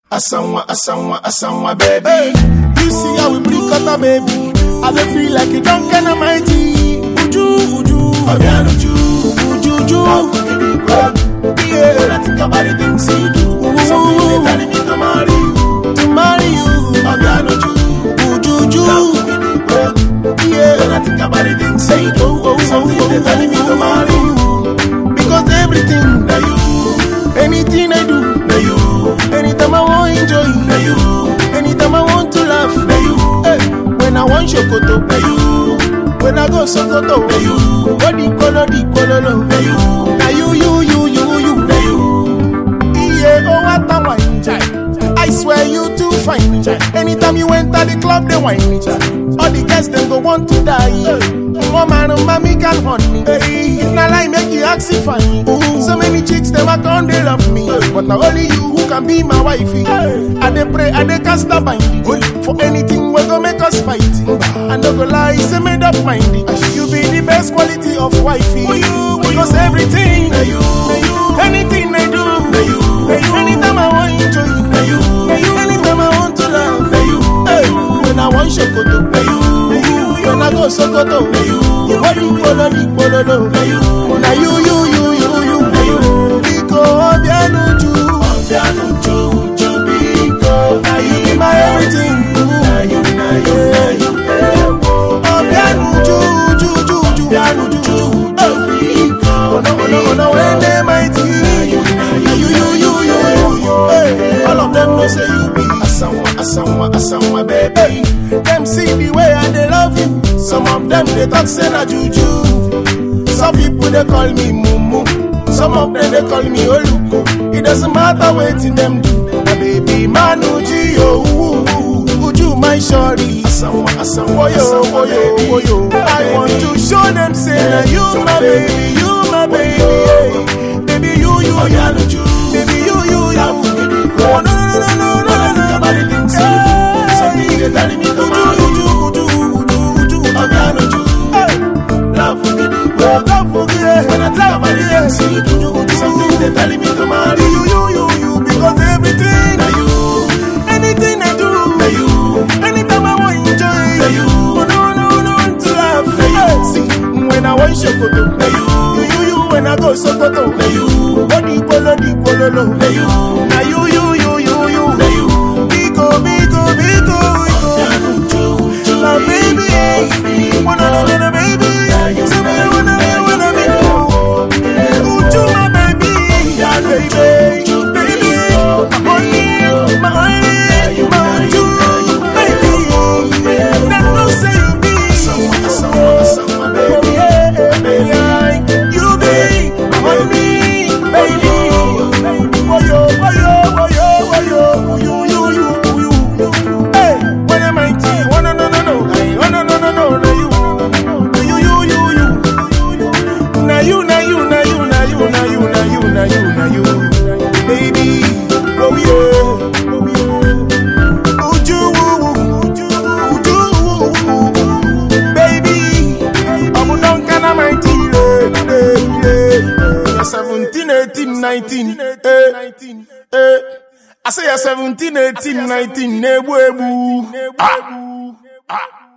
Asanwa, Asanwa, Asanwa, baby. Hey, you see how we bring cutter, baby. I dey feel like a drunken and mighty. Uju, uju, Obiano, Ju. uju, Love uju. for me, big club. When Yeah, I think about the things you do, something they telling me to marry you. to marry you. Obiano, Ju. Uju, Love uju. for me, big club. When Yeah, I think about the things you do, oh, oh, something they telling me to marry you. because everything, Now you, anything I do, now you, anytime I want enjoy, now you, anytime I want to laugh. now you, Hey, when I want shokoto, now you, when I go sokoto, now you, what the color, the color, no. now you, Now you, you, you, you, you. now you. Yeah, oh what a wine chai. I swear you too fine chai. Anytime you enter the club, they whine chai. All the guests them go want to die. Mama and mommy can hunt me. Hey, if not like make you ask if I So many chicks them a come they love me, but now only you who can be my wifey. I dey pray, I dey cast a bind for anything we go make us fight. I no go lie, say made up mind. You be the best quality of wifey. Because everything, Now you, anything I do. now you, Anytime I want enjoy, now you, anytime I want to laugh, now you, hey, when I want shokoto, now you, when I go sokoto, you want you follow me, follow no. now you. Now you, you, you, you, you, you, Biko Obiano Ju, Obiano, Ju, Ju, Biko. now you be my everything. Now you, now you, now you, eh, oh. Obiano Ju, Ju, Ju, Ju, Obiano Ju, Ju, Biko. Oh no, oh no, oh no, when they mighty. Now you, you, you, you, you, you, hey, all of them know say you be. Asanwa, Asanwa, Asanwa, baby. Hey, them see the way I they love you. Some of them they talk say na juju. Some people they call me mumu. Some of them they call me oluko. It doesn't matter what in them do. My baby manuji oh, uju my shorty. Asanwa, Asanwa, Oyo, Asanwa, oyo, baby. oyo. I want to show them say na you my baby, you my baby. Hey. Baby you, you, Obiano, you. Ju. Baby you, you, you. Love for me, big Oh club. no, no, no, no, no, When I think about the things you do, something they telling me to marry you. Obiano, Ju. Love for me, big club. When I think about the things you do, something they telling me to marry you. Because everything, Now you, anything I do, now you, anytime I want enjoy, Now you. oh no, no, no, to laugh. Now you. Hey, See, when I want shokoto, now you, you, you, you, when I go sokoto, now you, body polo, di polo, no. now you, Now you, you, you, you, you, now you. Biko, biko, biko, biko. Obiano, Ju, Ju, My baby, Biko. wanna know the baby, say me wanna be, wanna be. Uju, my baby, baby, baby, my honey, my honey, my Uju, baby. Them no say you be, Asanwa, Asanwa, Asanwa, baby. yeah, you be my honey, baby. Woyo, woyo, woyo, woyo, you, you, you, you, you. Hey, when am I tea? Oh no, no, no, no, Hey, oh no, no, no, no, no, you, you, you, you, you. Now you, now you, now you, now you, now you, now you, now you, now you, baby. Oh yeah, oh yeah. Uju, uju, uju, baby. I'm done, can I my tea? You're 17, 18, 19, eh, eh. I say you're 17, 18, 19, nebu, ebu. Ah, ah.